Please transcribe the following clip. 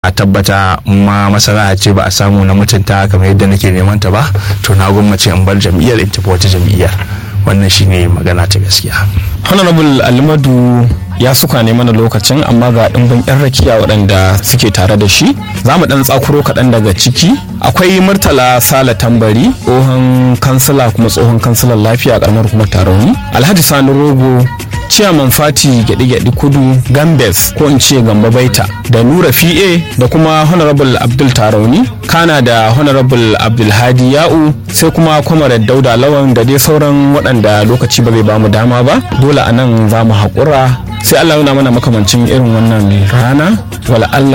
a tabbata ma masana ce ba a samu na mutunta kamar yadda nake neman ta ba to na gwammace in bar jam'iyyar in tafi wata jam'iyyar wannan shine magana ta gaskiya honorable alimadu ya suka ne mana lokacin amma ga ɗimbin 'yan rakiya waɗanda suke tare da shi za mu ɗan tsakuro kaɗan daga ciki akwai murtala sala tambari tsohon kansila kuma tsohon kansilan lafiya a ƙaramar kuma tarauni alhaji sani rogo ciyaman fati gyaɗi-gyaɗi kudu gambes ko in ce gamba baita da nura fi'e da kuma honorable abdul tarauni kana da honorable abdulhadi ya'u sai kuma kwamarar dauda lawan da dai sauran waɗanda lokaci ba zai bamu dama ba dole a nan za mu haƙura sai allah nuna mana makamancin irin wannan rana wala allah